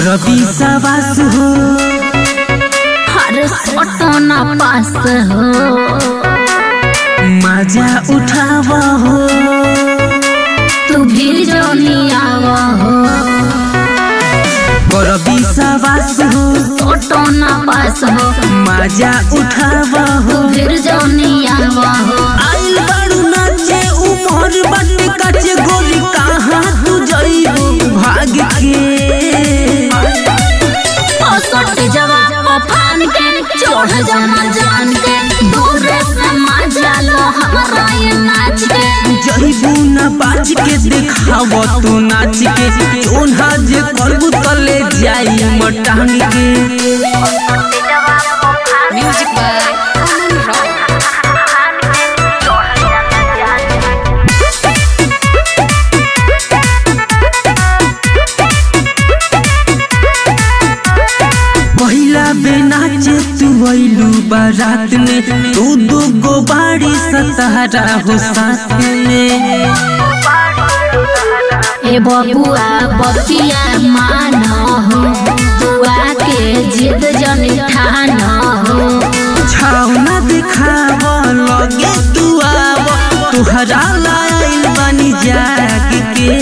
करबी सवास हो हर सोटना पास हो मजा उठाव हो तू भी जोनियाव हो करबी सवास हो सोटना पास हो मजा उठाव तू हो फिर जोनियाव हो आइल बारू नाचे उमर बाटे काचे गोरी कहाँ तू जइबू भाग के ओ सोट जवा ओ फान के चढ़ जाना जान के दूर से मजा लो हमारा ये नाच के जइबू ना बाज के देखाव तू नाच के ओन्हा जे करबू तले जाई मटांग के Music by Aman Rao. पहिला बेनाचे तू अइलू बारात में तू दू गो बाड़ी सतारा हो साथ में ए बबुआ बतिया मान हो बुआ के जिद जन ठान हो छावना दिखाव लगे तू आव तुहरा लाइल बनी जाग के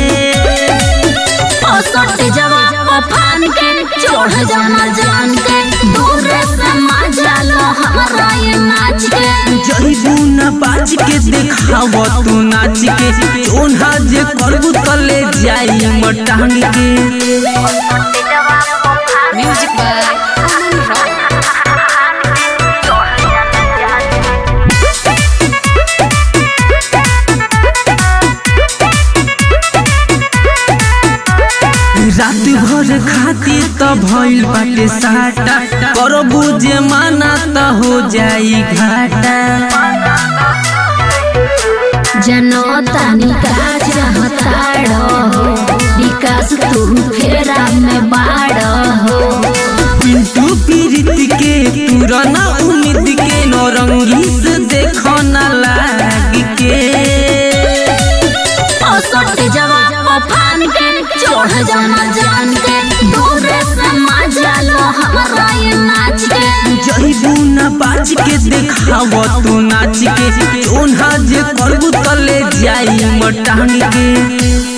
ओ सट जवा ओ फान के चढ़ जाना जान के दूर से मजा लो हमारा ये नाच के जइबू ना बाज के देखाव तू नाच के ओन्हा जे करबू तले जाई मटांग के Music by Aman Rao. रात भर खाती त भइल बाटे साटा करबू जे माना त हो जाई घाटा जनो तानी का चाहताड़ो हो विकास तू फेरा में बाड़ो हो पिंटू पीरित के पुराना उम्मीद के नौरंगी से देखो ना लाग के ओ सट जवा ओ फान के चढ़ जाना जान के दूर से मजा लो हमारा ये नाच के जइबू ना बाज के देखाव तू नाच के ओन्हा जे करबू तले जाई मटांग के